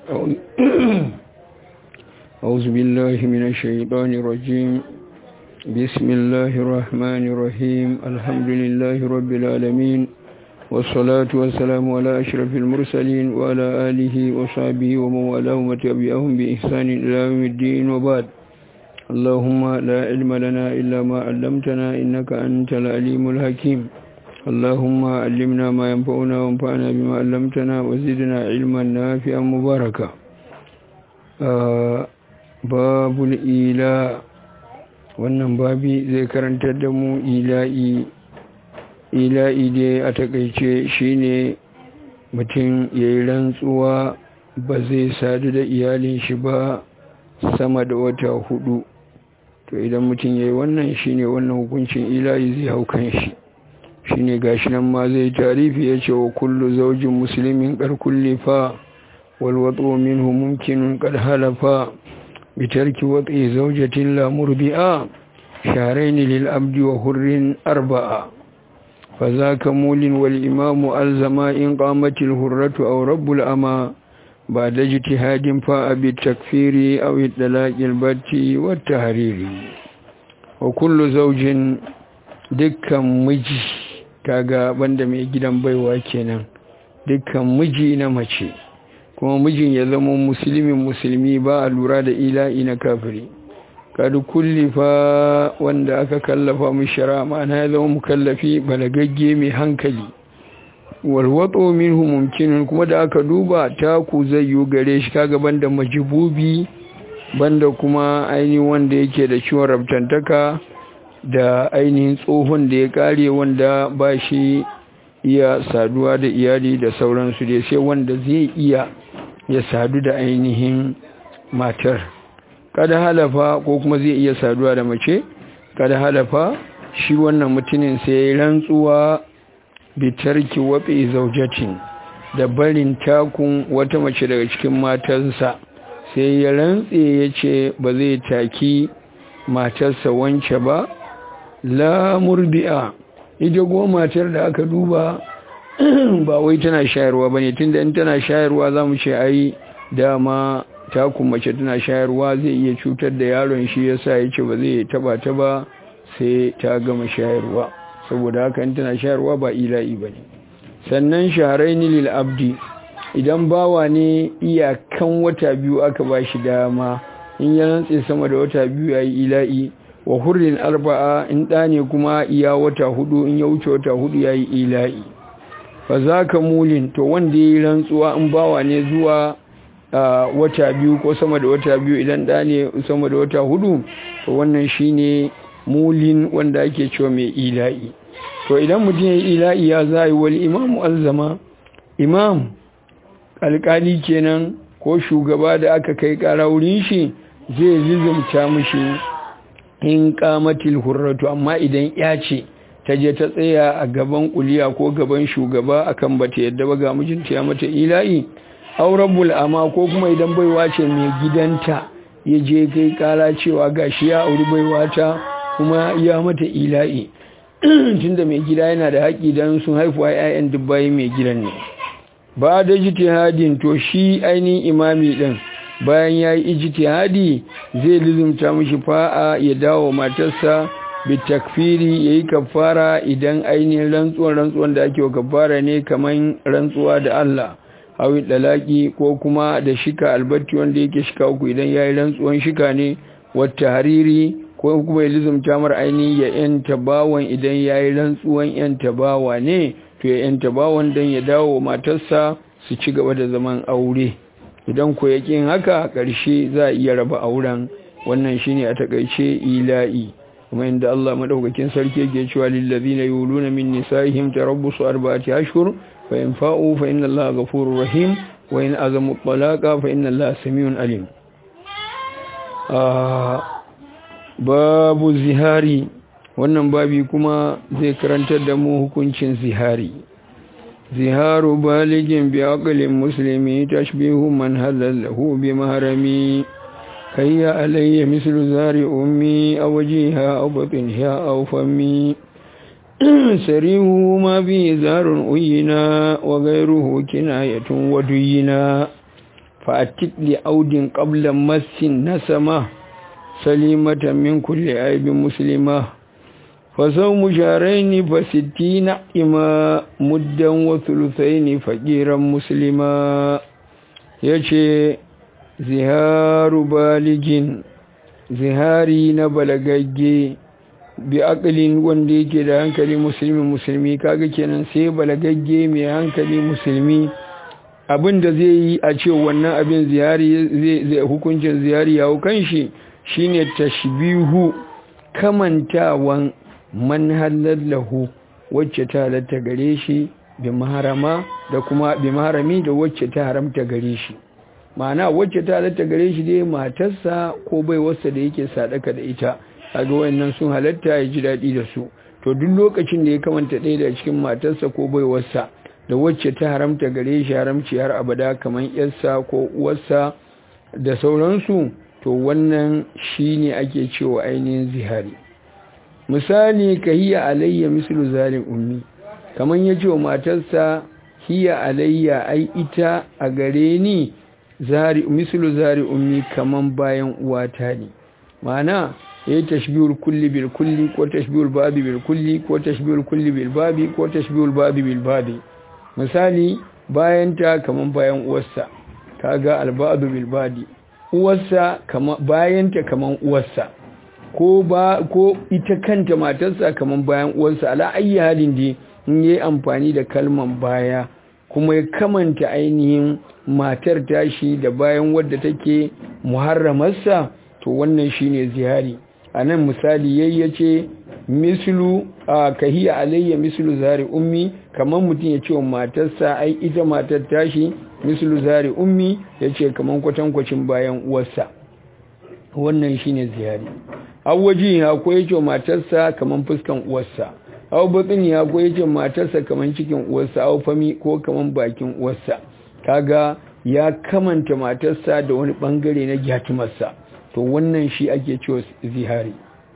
أعوذ بالله من الشيطان الرجيم بسم الله الرحمن الرحيم الحمد لله رب العالمين والصلاة والسلام على أشرف المرسلين وعلى آله وصحبه ومن والاه وتبعهم بإحسان إلى يوم الدين وبعد اللهم لا علم لنا إلا ما علمتنا إنك أنت العليم الحكيم اللهم علمنا ما ينفعنا وانفعنا بما علمتنا وزدنا علما نافعا مباركا باب الإيلاء wannan babi zai karantar da mu ila'i ila'i dai a takaice shine mutum ya yi rantsuwa ba zai sadu da iyalin shi ba sama da wata hudu to idan mutum ya yi wannan shine wannan hukuncin ila'i zai hau kan shi shine gashi nan ma zai tarifi ya ce wa kullu zaujin musulmin karkulli fa walwatsu minhu mumkinun kad halafa bitarki watsi zaujatin la murbi'a sharaini lil abdi wa hurrin arba'a fa zaka mulin wal imamu alzama in qamatil hurratu aw rabbul ama بعد اجتهاد فبالتكفير أو الطلاق البت والتحرير وكل زوج دكا مجي kaga banda mai gidan baiwa kenan dukkan miji na mace kuma mijin ya zama musulmin musulmi ba a lura da ila'i na kafiri kadu kullifa wanda aka kallafa mu shara ma'ana ya zama mukallafi balagagge mai hankali walwatso minhu mumkinin kuma da aka duba taku zai yi gare shi kaga banda majibubi banda kuma ainihin wanda yake da ciwon rabtantaka da ainihin tsohon da ya kare wanda ba shi iya saduwa da iyali da sauransu da sai wanda zai iya ya sadu da ainihin matar kada halafa ko kuma zai iya saduwa da mace kada halafa shi wannan mutumin sai rantsuwa bitarki waɓe zaujatin da barin takun wata mace daga cikin matansa sai ya rantse ya ce ba zai taki matarsa wance ba la murbi'a ita goma matar da aka duba ba wai tana shayarwa ba ne tun da in tana shayarwa za mu ce ai dama takun mace tana shayarwa zai iya cutar da yaron shi yasa ya ce ba zai taba ta ba sai ta gama shayarwa saboda haka in tana shayarwa ba ila'i ba ne sannan shaharaini lil abdi idan bawa ne iyakan wata biyu aka ba shi dama in ya rantse sama da wata biyu ya yi ila'i wa hurrin arba'a in ɗa ne kuma iya wata hudu in ya wuce wata hudu ya yi ila'i fa za ka mulin to wanda ya yi rantsuwa in bawa ne zuwa wata biyu ko sama da wata biyu idan ɗa ne sama da wata hudu to wannan shine mulin wanda ake cewa mai ila'i to idan mutum ya yi ila'i ya za yi wal imamu alzama imam alkali kenan ko shugaba da aka kai kara wurin shi zai lizumta mushi in kamatil hurratu amma idan ya ce ta je ta tsaya a gaban kuliya ko gaban shugaba akan bata yadda ba ga mijinta ya mata ila'i aurabul ama ko kuma idan baiwa ce mai gidanta ya je kai kara cewa gashi ya auri baiwa ta kuma ya mata ila'i tunda mai gida yana da haƙi don sun haifuwa 'ya'yan dubbai mai gidan ne ba da ijtihadin to shi ainihin imami din bayan ya yi ijtihadi zai lizumta mishi fa'a ya dawo matarsa bi takfiri ya yi kafara idan ainihin rantsuwan rantsuwan da ake wa kafara ne kamar rantsuwa da Allah hawi dalaki ko kuma da shika albatti wanda yake shika uku idan ya yi rantsuwan shika ne wata hariri ko kuma ya lizumta mar ainihin ya yanta bawan idan ya yi rantsuwan yanta bawa ne to ya yanta bawan don ya dawo matarsa su ci gaba da zaman aure idan ko ya kin haka ƙarshe za a iya raba auren wannan shine a takaice ila'i kuma inda Allah madaukakin sarki yake cewa lil ladina yuluna min nisaihim tarabbusu arba'ati ashhur fa in fa'u fa inna Allaha ghafurur rahim wa in azamu talaqa fa inna Allaha samiun alim babu zihari wannan babi kuma zai karantar da mu hukuncin zihari ziharu baligin bi aqlin muslimi tashbihu man halalahu bi mahrami kayya alayya mislu zari ummi aw jiha aw batniha aw fammi sarihu ma bi zarun uyina wa ghayruhu kinayatun waduyina fa'atik li audin qabla massin nasama salimatan min kulli aibin muslima فصوم شهرين فستين إما مدا وثلثين فقيرا مسلما يشي زهار بالج زهاري نبلغجي بأقل wanda yake da hankali musulmi musulmi kaga kenan sai balagagge mai hankali musulmi abin da zai yi a ce wannan abin ziyari zai hukuncin ziyari ya hukan shi shine tashbihu kamantawan man lahu wacce ta halatta gare shi bi maharama da kuma bi maharami da wacce ta haramta gare shi ma'ana wacce ta halatta gare shi dai matarsa ko bai wasa da yake sadaka da ita kaga wayannan sun halatta ya ji daɗi da su to duk lokacin da ya kamanta ɗaya da cikin matarsa ko bai wasa da wacce ta haramta gare shi haramci har abada kamar yarsa ko uwarsa da sauransu to wannan shine ake cewa ainihin zihari misali ka hiya alayya mislu zalim ummi kaman ya ce wa matarsa hiya alayya ai ita a gare ni zari mislu zari ummi kaman bayan uwata ne ma'ana yayi tashbihul kulli bil kulli ko tashbihul babi bil kulli ko tashbihul kulli bil babi ko tashbihul babi bil babi misali bayan ta kaman bayan uwarsa kaga albadu bil badi uwarsa kaman bayan ta kaman uwarsa ko ba ko ita kanta matarsa kaman bayan uwarsa ala ayi halin dai in yi amfani da kalman baya kuma ya kamanta ainihin matar tashi da bayan wadda take muharramarsa to wannan shine zihari a nan misali yayyace mislu a kahiya alayya mislu zari ummi kamar mutum ya ce wa matarsa ai ita matar tashi mislu zari ummi ya ce kamar kwatankwacin bayan uwarsa wannan shine zihari awwaji ya ko ya ce matarsa kamar fuskan uwarsa aw batsin ya ko ya ce matarsa kamar cikin uwarsa aw fami ko kamar bakin uwarsa kaga ya kamanta matarsa da wani bangare na gyatumarsa to wannan shi ake cewa zihari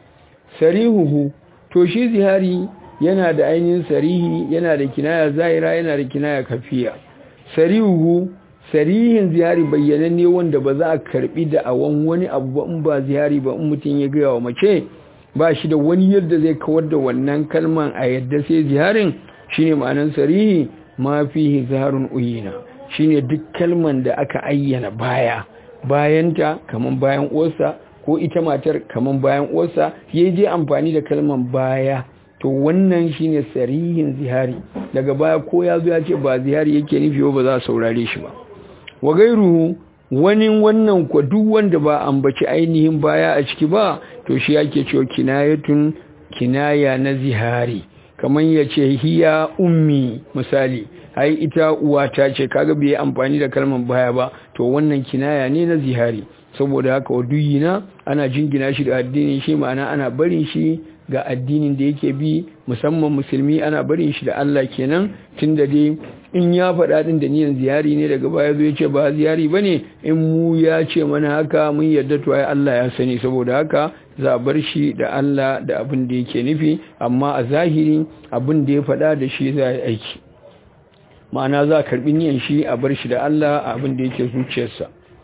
sarihuhu to shi zihari yana da ainihin sarihi yana da kinaya zahira yana da kinaya kafiya sarihuhu sarihin zihari bayyananne wanda ba za a karbi da awon wani abu ba in ba zihari ba in mutum ya gaya wa mace ba shi da wani yadda zai kawar da wannan kalman a yadda sai ziharin shine ma'anan sarihi ma fihi zaharun uyina shine duk kalman da aka ayyana baya bayanta kaman bayan uwarsa ko ita matar kaman bayan uwarsa ya je amfani da kalman baya to wannan shine sarihin zihari daga baya ko ya zo ya ce ba zihari yake nufi ba za a saurare shi ba wa gairuhu wani wannan kwa duk wanda ba ambaci ainihin baya a ciki ba to shi yake cewa kinayatun kinaya na zihari kamar ya ce hiya ummi misali ai ita uwata ce kaga bai amfani da kalmar baya ba to wannan kinaya ne na zihari saboda haka waduyina ana jingina shi da addinin shi ma'ana ana barin shi ga addinin da yake bi musamman musulmi ana barin shi da Allah kenan tunda dai in ya faɗa ɗin da niyan ziyari ne daga baya zo ya ce ba ziyari ba ne in mu ya ce mana haka mun yarda to ai Allah ya sani saboda haka za a bar shi da Allah da abin da yake nufi amma a zahiri abin da ya faɗa da shi za a yi aiki ma'ana za a karɓi niyan shi a bar shi da Allah a abin da yake zuciyarsa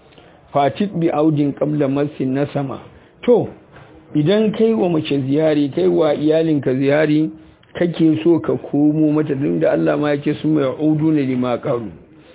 fatit bi audin qabla masin na sama to idan kai wa mace ziyari kai wa iyalinka ziyari kake so ka komo mata din da Allah ma yake su mai audu ne lima qaru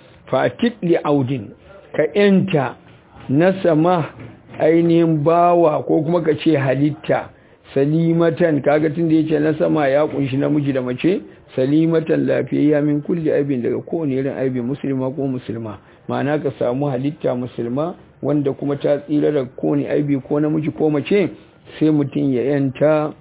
fatit li audin ka yanta na sama ainihin bawa ko kuma ka ce halitta salimatan kaga tun da yace na sama ya kunshi namiji da mace salimatan lafiyayya min kulli aibin daga kowane irin aibi musulma ko musulma ma'ana ka samu halitta musulma wanda kuma ta tsira da kowane aibi ko namiji ko mace sai mutum ya yanta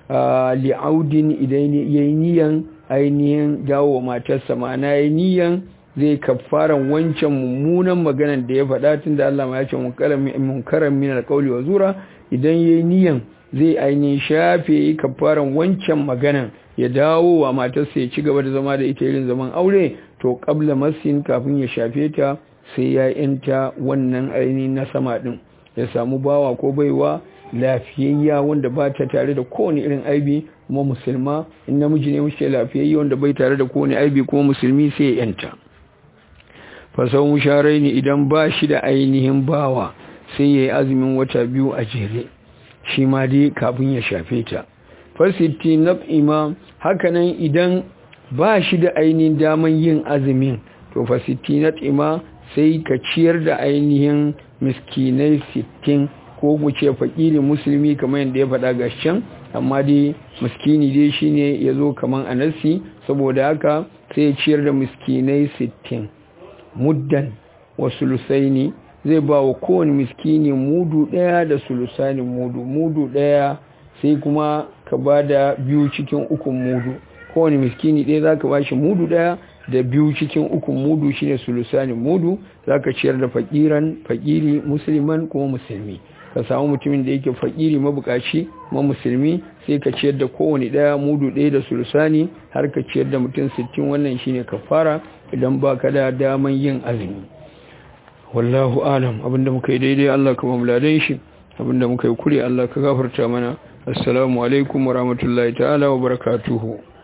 li'audin idan ya yi niyan ainihin dawo matarsa ma'ana ya yi niyan zai kafaran wancan mummunan maganan da ya faɗa tun da Allah ma ya ce munkaran min alƙawli wa zura idan ya yi niyan zai ainihin shafe yi kafaran wancan maganan ya dawo wa matarsa ya ci gaba da zama da ita irin zaman aure to qabla masin kafin ya shafe ta sai ya yanta wannan ainihin na sama din ya samu bawa ko baiwa lafiyayya wanda ba ta tare da kowane irin aibi kuma musulma in namiji ne muke lafiyayya wanda bai tare da kowane aibi kuma musulmi sai ya yanta fasau musharai ne idan ba shi da ainihin bawa sai ya yi azumin wata biyu a jere shi ma dai kafin ya shafe ta fasiti na ima hakanan idan ba shi da ainihin daman yin azumin to fasiti na ima sai ka ciyar da ainihin miskinai sittin ko guce fakiri musulmi kamar yadda ya faɗa gasken amma dai miskini dai shine ya zo kamar anasi saboda haka sai ya ciyar da miskinai sittin muddan wa sulusaini zai ba wa kowane miskini mudu ɗaya da sulusanin mudu mudu ɗaya sai kuma ka ba da biyu cikin ukun mudu kowane miskini ɗaya za ka ba shi mudu ɗaya da biyu cikin ukun mudu shine sulusanin mudu za ka ciyar da fakiran fakiri musulman kuma musulmi ka samu mutumin da yake fakiri mabukaci ma musulmi sai ka ciyar da kowane ɗaya mudu ɗaya da sulusani har ka ciyar da mutum sittin wannan shine kafara idan ba ka da daman yin azumi wallahu alam abinda muka yi daidai Allah ka mamladan shi abinda muka yi kure Allah ka gafarta mana assalamu alaikum wa rahmatullahi ta'ala wa barakatuhu